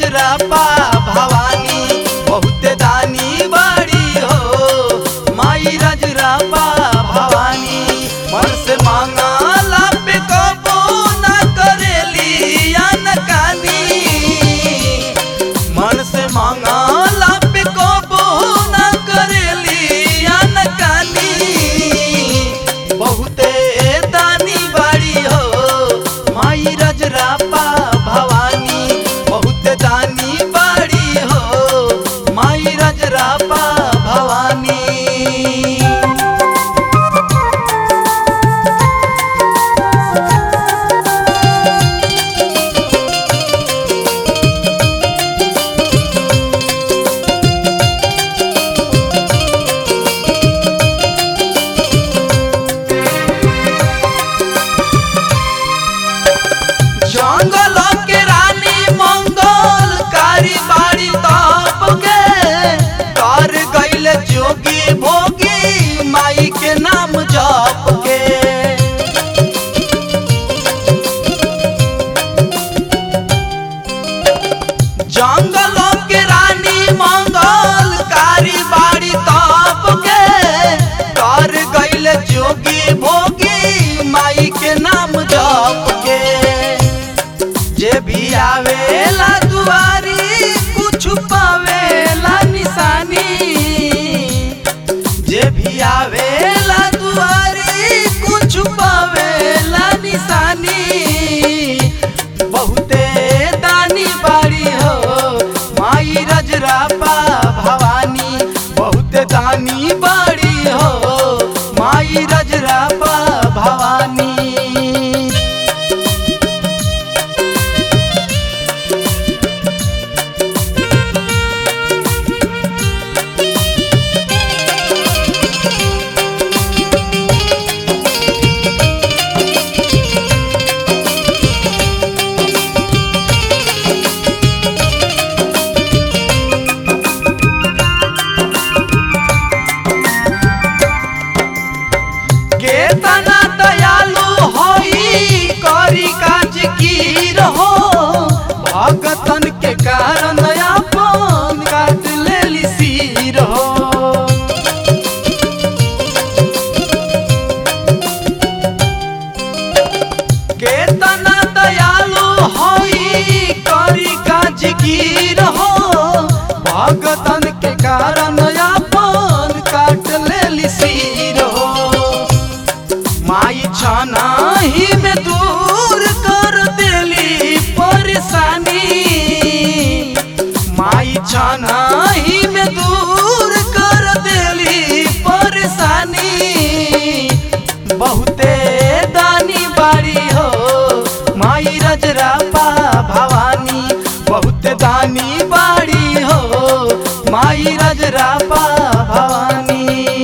रजरापा भवानी बहुते दानी बाड़ी हो माई रजरापा भवानी मन से मांगा लापे कबो ना करेली अनकानी मन से मांगा लापे कबो ना करेली अनकानी बहुते दानी बाड़ी हो माई रजरापा भवानी बहुते दानी बाड़ी हो माई रजरापा भवानी जंगल के रानी मंगल कारी बाड़ी तप के कर गईल जोगी भोगी माई के नाम जप के जंगल के रानी मंगल कारी बाड़ी तप के कर गईल जोगी भोगी माई के नाम जप के जे भी आवेला दुआरी कुछ पावेला निशानी जे भी आवेला दुआरी कुछ पावेला निशानी बहुते दानी बाड़ी हो माई रजरापा भवानी बहुते दानी बाड़ी हो माई रजरापा भवानी केतना दयालु होई करी काज की रहो भगतन के कारण अपन काट लेली सिर हो केतना दयालु होई करी काज की रहो भगतन के कारण अपन काट लेली सिर हो माई छाना ही में दूर कर देली परेशानी माई छाना ही में दूर कर देली परेशानी बहुते दानी बाड़ी हो माई रजरापा भवानी बहुते दानी बाड़ी हो माई रजरापा भवानी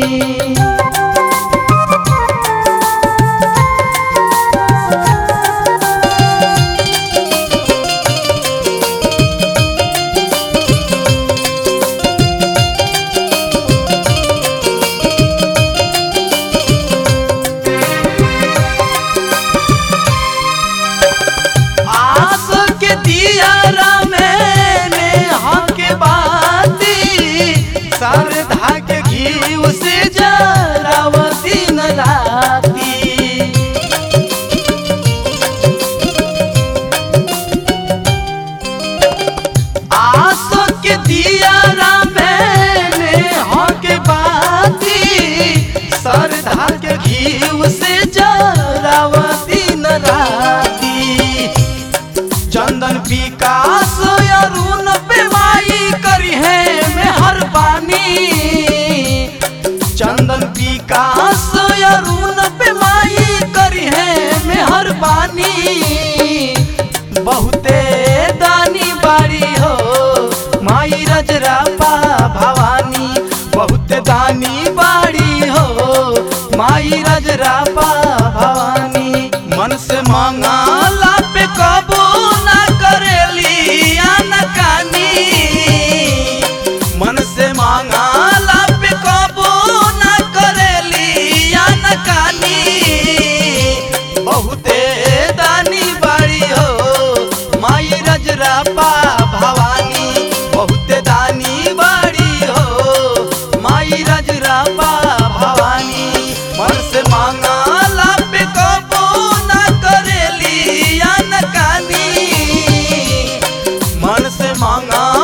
आस के दियारा में नेहा के बाती सरधा के घी से जरावती न राती आस के दियारा में नेहा के बाती सरधा के घी से जरावती न राती चंदन विकास अरुण पे माई करी है मेहरबानी चंदन विकास अरुण पे माई करी है मेहरबानी बहुते दानी बाड़ी हो माई रजरापा भवानी बहुते दानी बाड़ी हो माई रजरापा भवानी मन से मांगा लापे कबो ना करेली अनकानी मन से मांगा लापे कबो ना करेली अनकानी बहुते दानी बाड़ी हो माई रजरापा भा मांगा